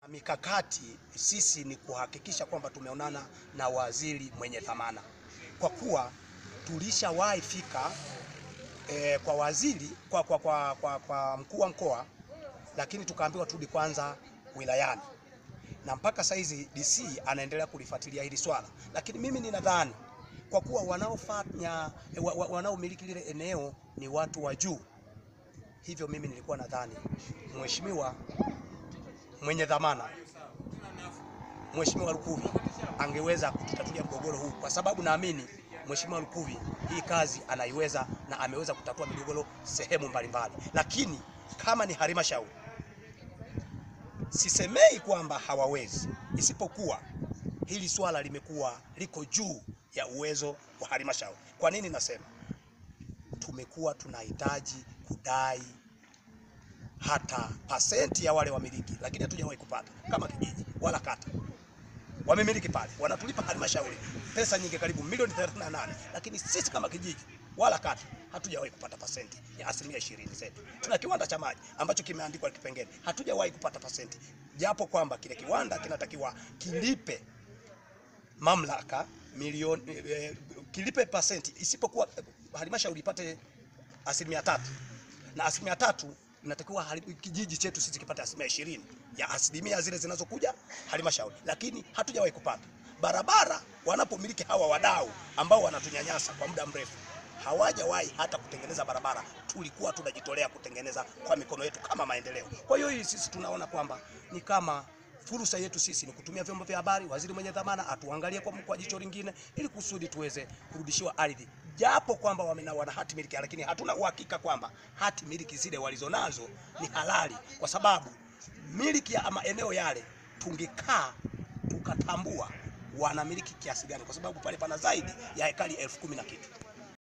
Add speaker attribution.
Speaker 1: Mikakati sisi ni kuhakikisha kwamba tumeonana na waziri mwenye dhamana, kwa kuwa tulishawahi fika eh, kwa waziri kwa, kwa, kwa, kwa, kwa mkuu wa mkoa, lakini tukaambiwa turudi kwanza wilayani, na mpaka saizi DC anaendelea kulifuatilia hili swala, lakini mimi ninadhani kwa kuwa wanaofanya eh, wa, wa, wanaomiliki lile eneo ni watu wa juu, hivyo mimi nilikuwa nadhani mheshimiwa mwenye dhamana Mheshimiwa Lukuvi angeweza kututatulia mgogoro huu, kwa sababu naamini Mheshimiwa Lukuvi hii kazi anaiweza na ameweza kutatua migogoro sehemu mbalimbali, lakini kama ni halmashauri, sisemei kwamba hawawezi, isipokuwa hili swala limekuwa liko juu ya uwezo wa halmashauri. Kwa nini nasema? Tumekuwa tunahitaji kudai hata pasenti ya wale wamiliki, lakini hatujawahi kupata kama kijiji wala kata. Wamemiliki pale wanatulipa halmashauri pesa nyingi, karibu milioni 38, lakini sisi kama kijiji wala kata hatujawahi kupata pasenti ya asilimia ishirini zetu. Tuna kiwanda cha maji ambacho kimeandikwa kipengele, hatujawahi kupata pasenti, japo kwamba kile kiwanda kinatakiwa kilipe mamlaka milioni eh, kilipe pasenti, isipokuwa eh, halmashauri ipate asilimia tatu na asilimia tatu inatakiwa hali- kijiji chetu sisi kipate asilimia ishirini ya asilimia zile zinazokuja halmashauri, lakini hatujawahi kupata. Barabara wanapomiliki hawa wadau ambao wanatunyanyasa kwa muda mrefu, hawajawahi hata kutengeneza barabara. Tulikuwa tunajitolea kutengeneza kwa mikono yetu kama maendeleo. Kwa hiyo hii sisi tunaona kwamba ni kama fursa yetu sisi ni kutumia vyombo vya habari, waziri mwenye dhamana atuangalie kwa, kwa jicho lingine, ili kusudi tuweze kurudishiwa ardhi, japo kwamba wamena wana hati miliki, lakini hatuna uhakika kwamba hati miliki zile walizonazo ni halali, kwa sababu miliki ya maeneo yale tungekaa tukatambua wanamiliki kiasi gani, kwa sababu pale pana zaidi ya hekari elfu kumi na kitu.